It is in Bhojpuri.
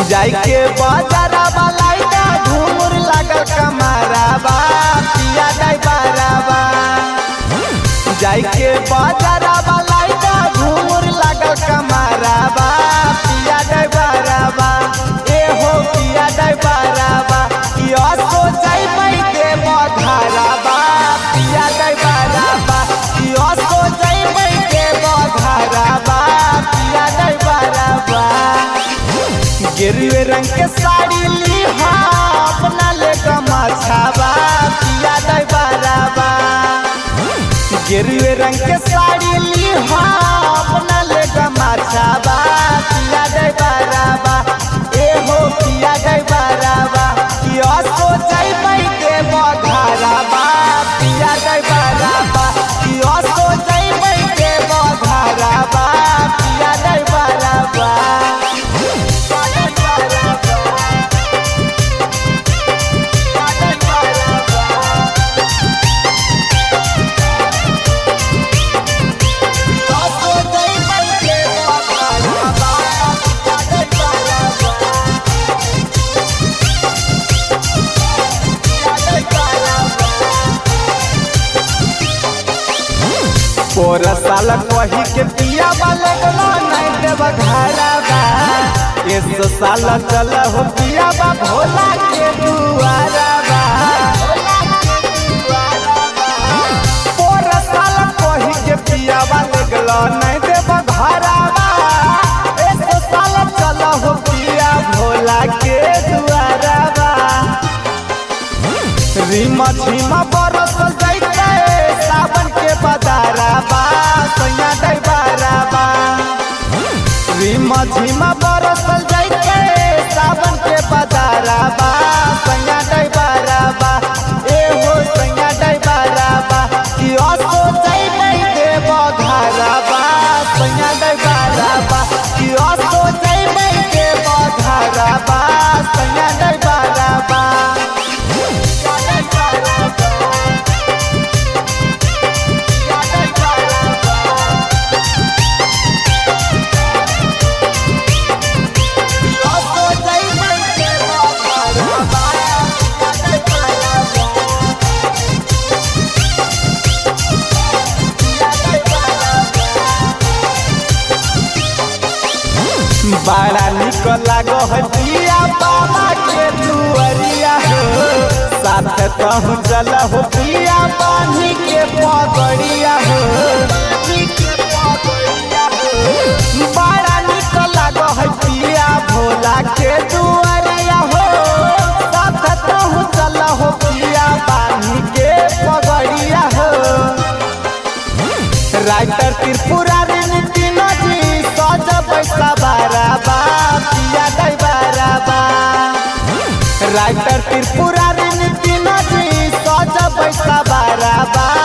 जाई के बाजाराबा लाइटा घूमुर लागल कमाराबा पिया दाई बाराबा जाई के बाजाराबा लाइटा घूमुर लागल कमाराबा पिया दाई बाराबा ए हो पिया दाई बाराबा यो सो जाई मई के बधाराबा पिया दाई बाराबा यो सो जाई मई के बधाराबा पिया दाई बाराबा गिरवे रंग के साड़ी ली हा अपना ले गमाछाबा पिया दाई बाराबा गिरवे रंग के साड़ी ली हा अपना ले गमाछाबा पिया दाई बाराबा ए हो पिया दाई बाराबा किया सो जाई मई के बधाराबा पिया दाई बाराबा किया सो जाई मई के बधाराबा पिया दाई बाराबा पोर साल कही के पिया वाले गला नहीं देव घरा बा इस साल चल हो पिया बा भोला के दुआरा बा पोर साल कही के पिया वाले गला नहीं देव घरा बा इस साल चल हो पिया भोला के दुआरा बा रीमा झीमा बरस जैते सावन के बदाराबा सैया दई बाराबा रीमा झीमा बरस जैते सावन के बदाराबा सैया दई बाराबा ए हो सैया दई बाराबा कि असो जई नहीं देव घराबा सैया दई बाराबा कि असो जई नहीं देव घराबा सैया दई बाराबा बड़ा निक लागो है पिया बाबा के दुआरिया हो साथ कहूँ चल हो पिया पानी के पगड़िया हो बड़ा निक लागो है पिया भोला के दुआरिया हो साथ कहूँ चल हो पिया पानी के पगड़िया हो राइटर त्रिपुरारी नितिन जी सज पैसा बाराबा पिया गई बाराबा राइटर त्रिपुरारी नितिन जी सज पैसा बाराबा